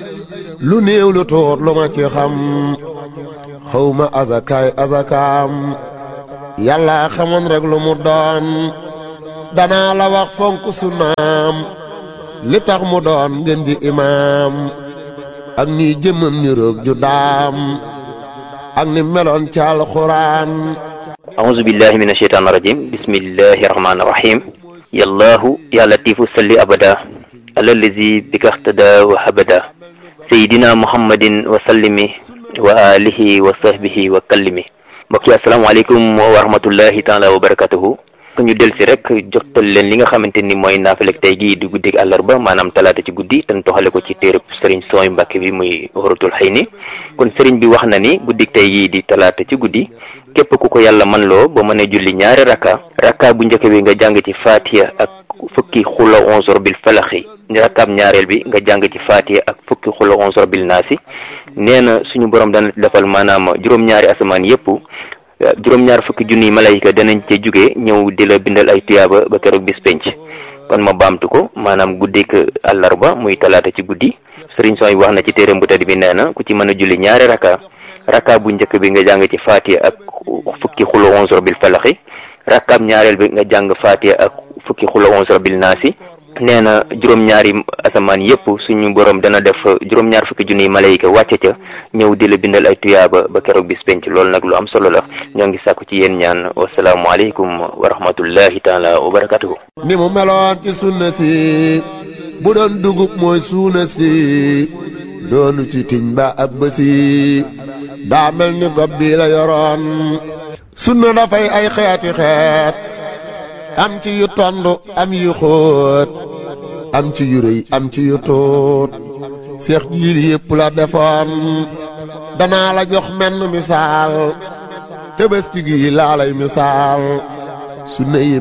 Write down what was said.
lu néew lu tuut lu ma ci xam xawma azakaay azakaam yàlla xamoon rek lu mu doon danaa la wax fonk sunnaam li tax mu doon ngeen di imaam ak ni jëmmam ni roog ju daam ak ni meloon ci alxuraan أعوذ بالله من الشيطان الرجيم بسم الله الرحمن الرحيم يا الله يا لطيف صل أبدا على الذي بك اهتدى وهبدا سيدنا محمد وسلم وآله وصحبه وكلم mbokk yi asalaamaaleykum wa rahmatullahi taala wa barakatuhu ñu del si rek jotal leen li nga xamante ni mooy naafilek tey gii di guddig àllarba maanaam talaata ci guddi te toxale ko ci téereb sëriñ sooy mbàkke bi muy waratul xëy ni kon sëriñ bi wax na ni guddig tey gii di talaata ci guddi képp ku ko yàlla man loo ba mën a julli ñaari rakka rakka bu njëkk bi nga jàng ci faatiya ak fukki xula onzor bil falaxi rakkaab ñaareel bi nga jàng ci faatiya ak fukki xula onzor bil naasi nee na suñu borom dana defal maanaam juróom-ñaari asamaan yépp juróom-ñaar fukki junniy malayka danañ ca jóge ñëw di la bindal ay tuyaaba ba keroog bis penc kon ma baamtu ko maanaam guddik àllarba muy talaata ci guddi sëriñ sooy wax na ci téeram bu tedd bi nee na ku ci mën a julli ñaari rakka rakka bu njëkk bi nga jàng ci faatiya ak fukki xula onzor bil falaxi rakkaab ñaareel bi nga jàng faatiya ak fukki xula onzor bil naasi nee na juróom-ñaari asamaan yépp suñu borom dana def juróom-ñaar fukki junniy malayka wàcce ca ñëw di la bindal ay tuyaaba ba keroog bis penc loolu nag lu am solo la ñoo ngi sàkku ci yéen ñaan wasalaamualeykum wa rahmatullahi taala wa barakatuhu ni mu meloon ci sunna si bu doon dugub mooy suuna si doonu ci tiñ ba ab bësi daa mel ni gob bi la yoroon sunna dafay ay xeeti xeet am ci yu tond am yu xóot am ci yu rëy am ci yu tuut seex jiil yépp la defoon danaa la jox menn misaal tëbëski gi laa lay misaal sunna yi